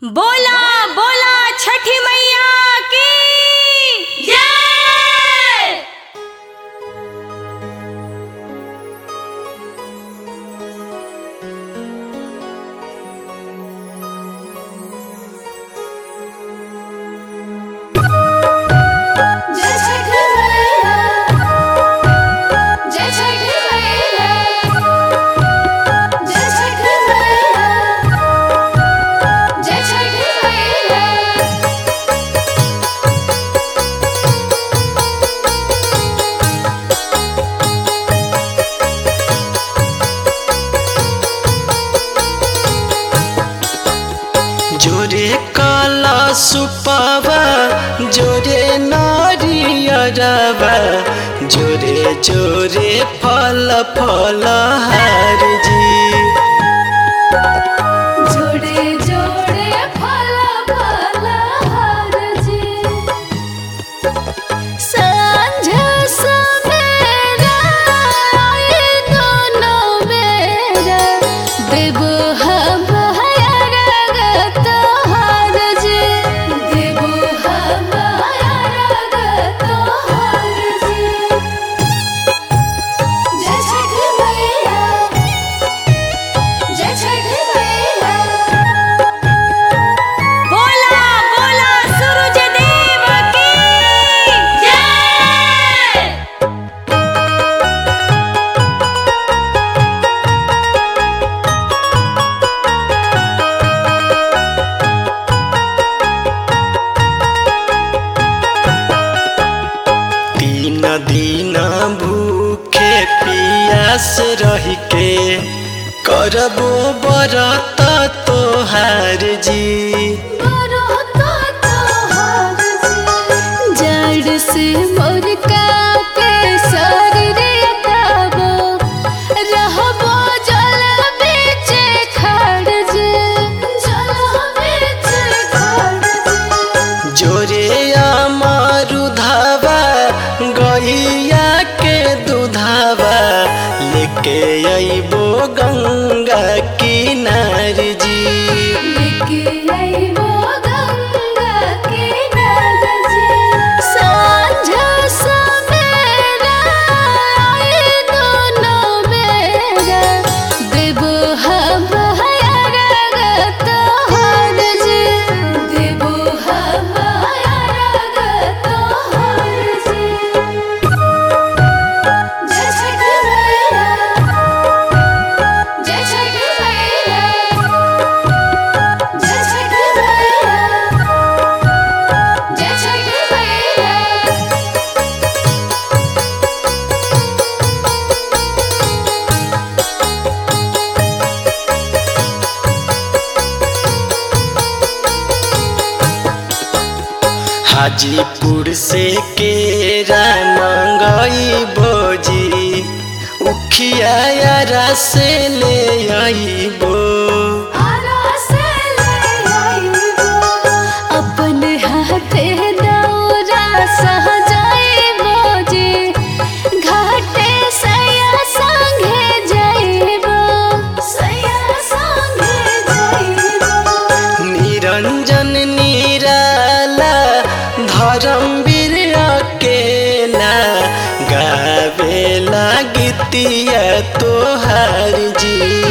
बोला बोला छठी मैया की जय जय छठ मैया जय छठ मैया जय छठ मैया जय छठ मैया जोरे काला सुपावा जोरे नारियरवा जोरे जोरे फल फल हार जी जोड़े जोड़े फल फल हर जी सांझ सवेरा आए दोनों बेरा देव हम हरगत हर जी देव हम हरगत हर जी जय छठ मैया जय छठ मैया बोला बोला सूरज देव की जय तीन दिन भूखे पियास रही के करबो बरत तोहार जी जड़ से मोर कापे शरीर ताबो रहबो जल बीच खड़ जे जल बीच खड़ जे जोरे अमरुधावा गैया के दुधावा लेके अइबो गंगा किनार जी लेके आइबो गंगा के नद जी सांझ सवेरा आए दोनों बेरा देबो हम हरगत हर जी देबो हम हरगत हर जी जय छठ मैया जय छठ मैया जय छठ मैया जय छठ मैया हाजीपुर से केरा मंगई भोजी उखिया यारा से ले आईबो अपन हाथे दौरा सहजाइबो जी घाटे सया संगे जाइबो सया संगे जाइबो निरंजन निराला धर्मवीर अकेला गावेला गीतिया तोहार जी